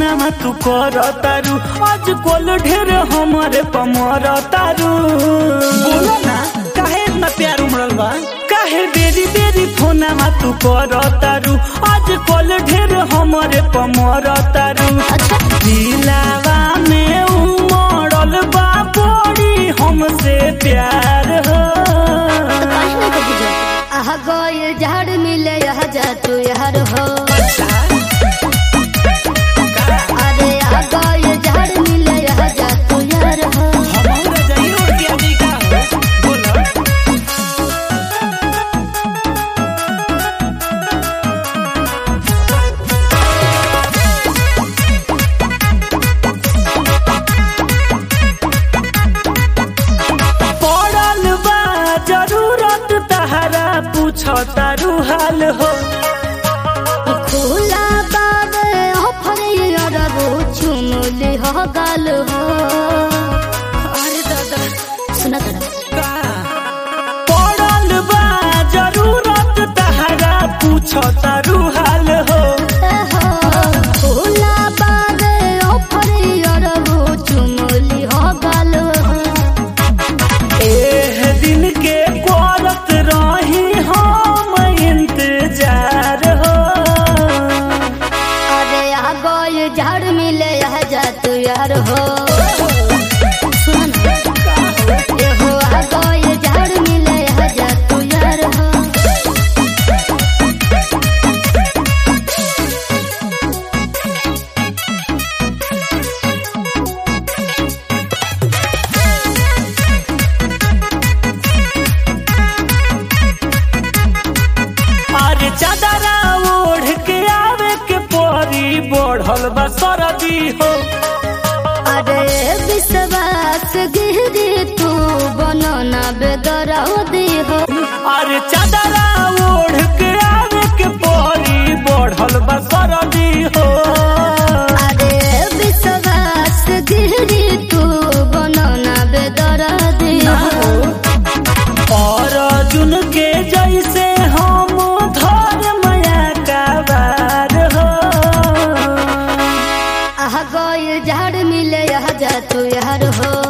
फोनमा तू कर तारू आज कोल ढेर हमारे पमर तारू बोलो ना काहे इतना प्यार उमड़ल बा काहे बेरी बेरी फोनमा तू कर तारू आज कोल ढेर हमारे पमर तारू अच्छा दिलावा में उमड़ल बा बड़ी हमसे प्यार हो तो काहे ना कभी जा आह गोयल झाड़ मिले यह जा तू यार हो अरे आह गोयल झाड़ मिले यह जा तू यार हो हमारा जाइए और क्या नहीं का हो बोलो पड़ल बा जरूरत तहरा पूछ तारू हाल हो खुला बाबे ऑफर यार वो चुमली हो गाल हो अरे दादा सुना दादा पड़ल बा जरूरत तहरा पूछ तारू हाल हो खुला बाबे ऑफर यार वो चुमली हो गाल हो एह दिन के करत रही हम इंतजार हो अरे आ गोय झाड़ मिले यह जा तू यार हो सुन ए हो आ गोय झाड़ मिले यह जा तू यार हो अरे चादरा ओढ़ के आवे के परी बढ़ल बा सरदी हो अरे विश्वास गिरी तू बनो ना बेदरदी हो अरे चादरा ओढ़ के आवे के परी बढ़ल बा सरदी हो अरे विश्वास गिरी तू बनो ना बेदरदी हो और अर्जुन के जैसे हम धर माया का बार हो आह गोय झाड़ मिले यह जा तू यार हो